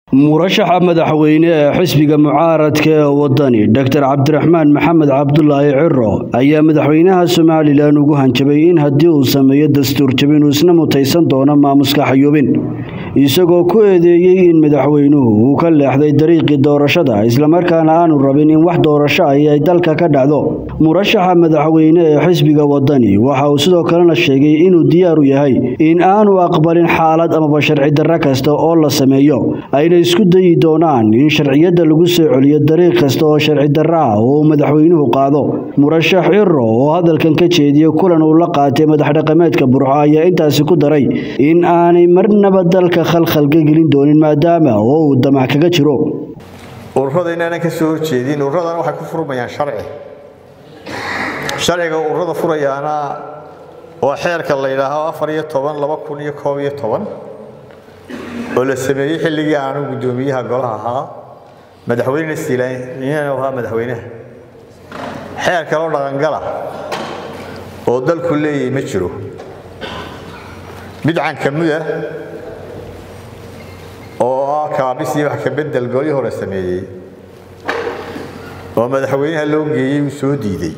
murashaxa madaxweyne ee xisbiga mucaaradka ee wadani doctor cabdiraxmaan maxamed cabdulaahi ciro ayaa madaxweynaha somalilan ugu hanjabay in haddii uu sameeyo dastuur jabin uu isna mutaysan doono maamuska xayuubin isagoo ku eedeeyey in madaxweynuhu uu ka leexday dariiqii doorashada islamarkaana aanu rabin in wax doorasho ahi ay dalka ka dhacdo murashaxa madaxweyne ee xisbiga wadani waxa uu sidoo kalena sheegay inuu diyaaru yahay in aanu aqbalin xaalad amaba sharci darro kasta oo la sameeyo ayna isku dayi doonaan in sharciyadda lagu soo celiyo dariiq kasta oo sharci darro ah oo uu madaxweynuhu qaado murashax ciro oo hadalkan ka jeediya kulan uu la qaatay madaxdhaqameedka burco ayaa intaasi ku daray in aanay marnaba dalka khalkhalka gelin doonin maadaama oo uu damac kaga jiro ururada inaanan ka soo horjeedin ururadana waxay ku furmayaan sharci sharciga ururada furayaana waa xeerka la yidhaaho afar iyo toban laba kun iyo koob iyo toban oo la sameeyey xilligii aanu guddoomiyaha golaha ahaa madaxweyne siilaanyana ahaa madaxweynaha xeer kaloo dhaqangala oo dalku leeyahay ma jiro bidcan ka muda oo ah kaabisii wax ka bedel golii hore sameeyey oo madaxweynaha loo geeyey uu soo diiday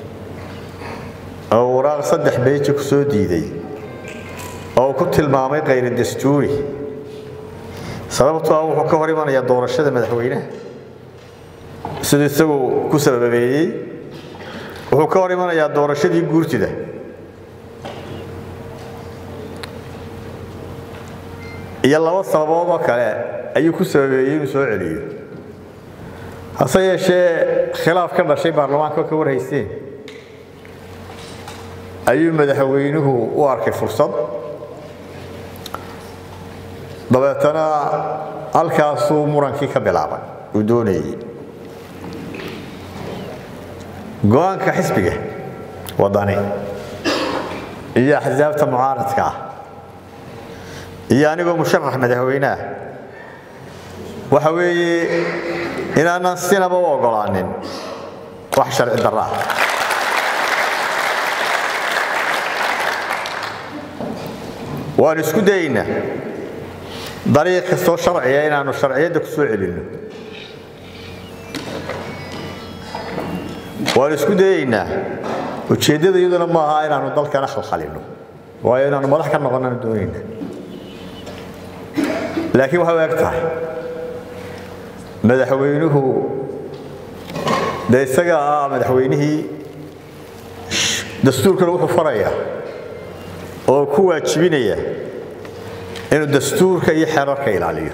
oo waraaq saddex beeji ku soo diiday oo uu ku tilmaamay khayra dastuuri sababtoo ah wuxuu ka hor imanayaa doorashada madaxweynaha siduu isagu ku sababeeyey wuxuu ka hor imanayaa doorashadii guurtida iyo laba sababood oo kale ayuu ku sababeeyey inuu soo celiyo hase yeeshee khilaaf ka dhashay baarlamaanka oo ka warhayseen ayuu madaxweynuhu u arkay fursad dabeetana halkaasuu murankii ka bilaabay uu doonayey go-aanka xisbiga wadani iyo axsaabta mucaaradka ah iyo anigoo musharax madaxweyneah waxa weeye inaanan sinaba u oggolaanin wax sharci darro ah waanu isku dayaynaa dariiq kastoo sharciya inaannu sharciyadda ku soo celinno waanu isku dayaynaa ujeeddada iyaduna ma aha inaannu dalkana khalkhalinno waayo inaannu madax ka noqonnana doonayna laakiin waxay u eg tahay madaxweynuhu dee isaga ah madaxweynihii dastuurkana wuxuu farayaa oo ku waajibinaya inuu dastuurka iyo xeerarka ilaaliyo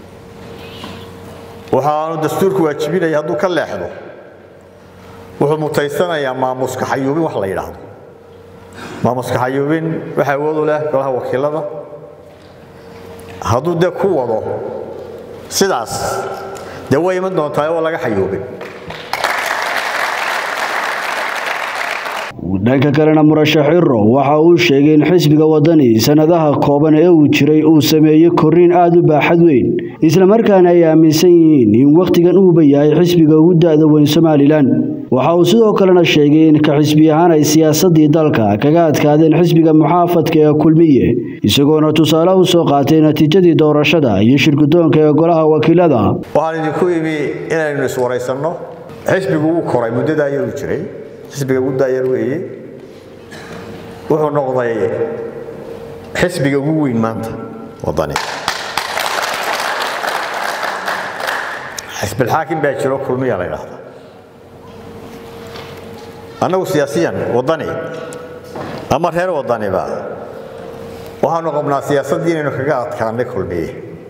waxaanu dastuurku waajibinaya hadduu ka leexdo wuxuu mutaysanayaa maamuska xayuubin wax la yidhaahdo maamuska xayuubin waxa awood u leh golaha wakiilada hadduu dee ku wado sidaas dee way iman doontaa oo laga xayuubin dhanka kalena murashax ciro waxa uu sheegay in xisbiga wadani sanadaha kooban ee uu jiray uu sameeyey korriin aada u baaxad weyn islamarkaana ay aaminsan yihiin in wakhtigan uuba yahay xisbiga ugu da'da weyn somalilan waxa uu sidoo kalena sheegay in ka xisbi ahaan ay siyaasadii dalka kaga adkaadeen xisbiga muxaafadka ee kulmiye isagoona tusaale u soo qaatay natiijadii doorashada iyo shirgudoonka ee golaha wakiilada waxaan idinku imi inaynu iswaraysanno xisbigu wuu koray muddadaa yaruu jiray xisbiga ugu daayar weeye wuxuu noqday xisbiga ugu weyn maanta wadani xisbilxaakim baa jiro kulmiya la ydhaahda annagu siyaasiyan wadani ama reer wadaniba waxaanu qabnaa siyaasaddii inaynu kaga adkaanay kulmiye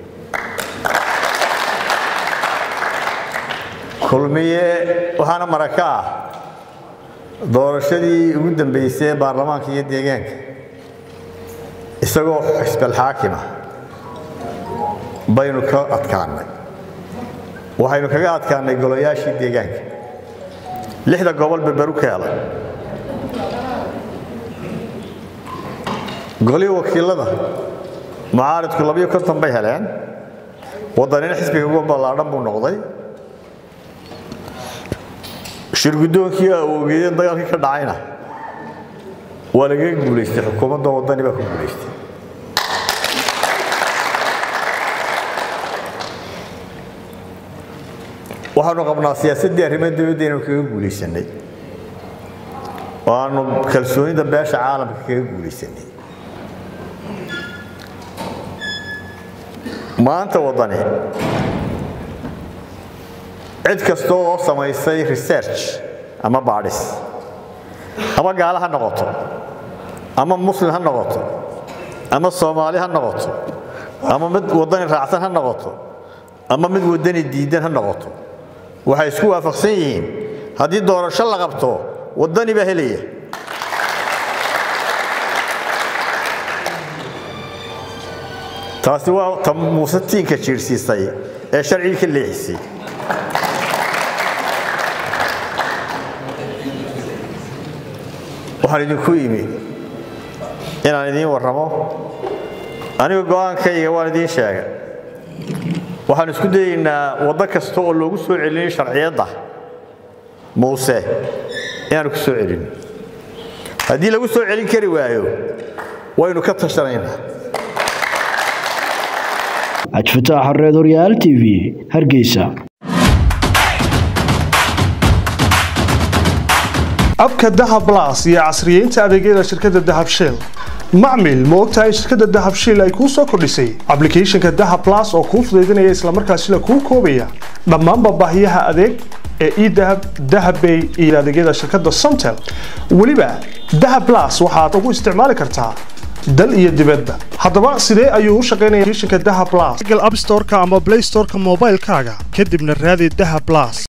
kulmiye waxaana maraka ah doorashadii ugu dambaysay ee baarlamaanka iyo deegaanka isagoo xisbalxaakima baynu ka adkaannay waxaynu kaga adkaannay golayaashii deegaanka lixda gobol berberu ka helay golihii wakiilada mucaaridku labiyo konton bay heleen waddanina xisbiga ugu ballaadhan buu noqday shirgudoonkii awoogeedeen dagaalkii ka dhacayna waa lagaga guulaystay xukuumadda waddani baa ku guulaystay waxaanu qabnaa siyaasaddii arrimaha dibadda inaynu kaga guulaysanay oo aanu kalsoonida beesha caalamka kaga guulaysanay maanta waddani cid kasta oo samaysay research ama baadhis ama gaalo ha noqoto ama muslim ha noqoto ama soomaali ha noqoto ama mid waddani raacsan ha noqoto ama mid waddani diidan ha noqoto waxay isku waafaqsan yihiin haddii doorasho la qabto waddani baa helaya taasi waa ta muuse tiinka jiirsiisay ee sharcigii ka leexisay waxaan idinku imi inaan idiin warramo aniga go'aankayga waan idiin sheegay waxaan isku dayaynaa waddo kasta oo loogu soo celinayo sharciyadda muuse inaanu ku soo celin haddii lagu soo celin kari waayo waynu ka tashanaynaa cabdifataax xareed horyaal t v hargeysa abka dahab blas iyo casriyeynta adeegyada shirkadda dahab shell macmil ma ogtahay shirkadda dahab shell ay kuu soo kordhisay ablicathonka dahab blas oo kuu fudaydinaya islamarkaasina kuu koobaya dhammaanba baahiyaha adeeg ee edahab dahabbay iyo adeegyada shirkadda somtel weliba dahab blas waxaad ugu isticmaali kartaa dal iyo dibadba haddaba sidee ayuu u shaqaynaya applicationka dahab blas google app store-ka ama play store-ka moobaylkaaga kadibna raadi dahab blas